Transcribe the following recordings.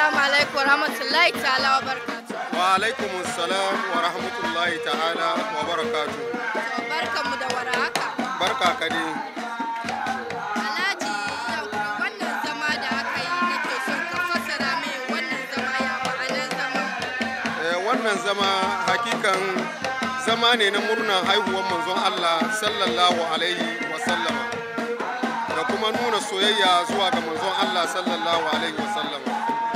Assalamu alaikum wa rahmatullahi ta'ala wa barakatuh. Wa alaikum salam wa rahmatullahi ta'ala wa barakatu. Barkanmu da warhaka. Barka ka dai. Alhaji Yankuri wannan zama da aka yi nake son ka fassara min wannan zama ya ma'anar zama. Eh, wannan zama hakikan zama ne na murnar haihuwar manzon Allah sallallahu alaihi wa sallama da kuma nuna soyayya zuwa ga manzon Allah sallallahu alaihi wa sallama.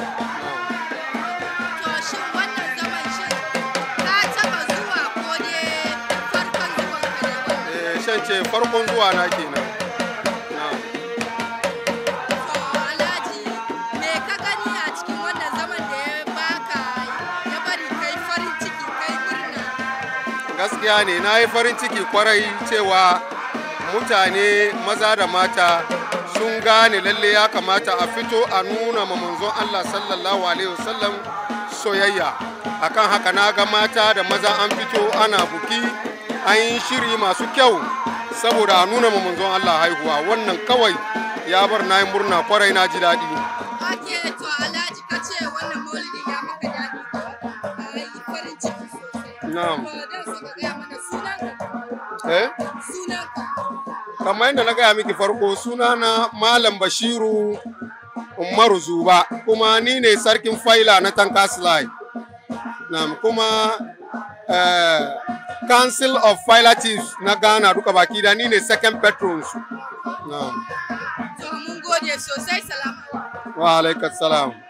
To shin wannan zaman shin ka taba zuwa ko dai farkon zuwan ka ne wannan? Eh, shan ce farkon zuwa na kenan. Na'am. To Alhaji me ka gani a cikin wannan zaman da ya baka ya bari kai farin ciki kai murna? gaskiya ne na yi farin ciki kwarai cewa mutane maza da mata sun gane lalle ya kamata a fito a nuna ma manzon Allah sallallahu alaihi wasallam soyayya akan haka na ga mata da maza an fito ana buki an yi shiri masu kyau saboda a nuna ma manzon Allah haihuwa wannan kawai ya bar na yi murna kwarai na ji daɗi Ake to Alhaji ka ce wannan maulidi ya maka daɗi ko? Ka yi farin ciki sosai. Na'am. To dan so ka gaya mana sunanka. eh Sunanka. kamar yadda na gaya miki farko sunana malam bashiru umaru zuba kuma ni ne sarkin faila na tankaslai na kuma eh, council of filatives na ghana duka baki da ni ne second patrons na To mun gode sosai salamu alaikum. wa alaikassalam